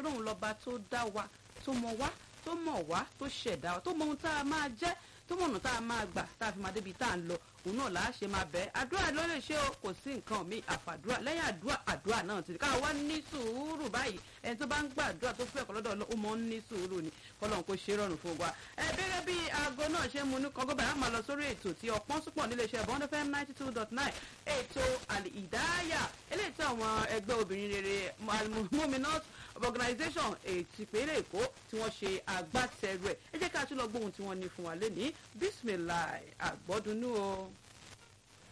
ọlọ́run lọ́ba tó dá wa tó mọ wá tó mọ̀ wá tó ṣẹ̀dá wa tó mọ ohun tá a máa jẹ́ tó mọ̀ ọ̀nà tá a máa gbà tá a fi máa débi tá a ń lọ òun náà là á ṣe máa bẹ́ẹ̀ àdúrà ló lè ṣe o kò sí nǹkan mi àfàdúrà lẹ́yìn àdúrà àdúrà náà ti ká wá ní sùúrù báyìí ẹni tó bá ń gbàdúrà tó fẹ́ ọ̀kọ́lọ́dọ̀ ó mọ̀ ń ní sùúrù ni kọ́lọ́n kó ṣe rọrùn fún wa. ẹ gẹ́gẹ́ bí aago náà ṣe mú ní kọ́gọ́ báyìí á máa lọ sórí ètò tí ọ̀pọ̀n súpọ̀ nílé iṣẹ́ bond fm ninety two dot nine ètò àlì ìdáyà eléyìí tí àwọn ẹgbẹ́ obìnrin rere muminat organisation ètì ìpínlẹ̀ èkó tí wọ́n ṣe agbátẹrù ẹ̀ ẹ jẹ́ ká tún lọ gbóhùn tí wọ́n ní fún wa lẹ́ni bisimilahi àgbọ́dúnú o.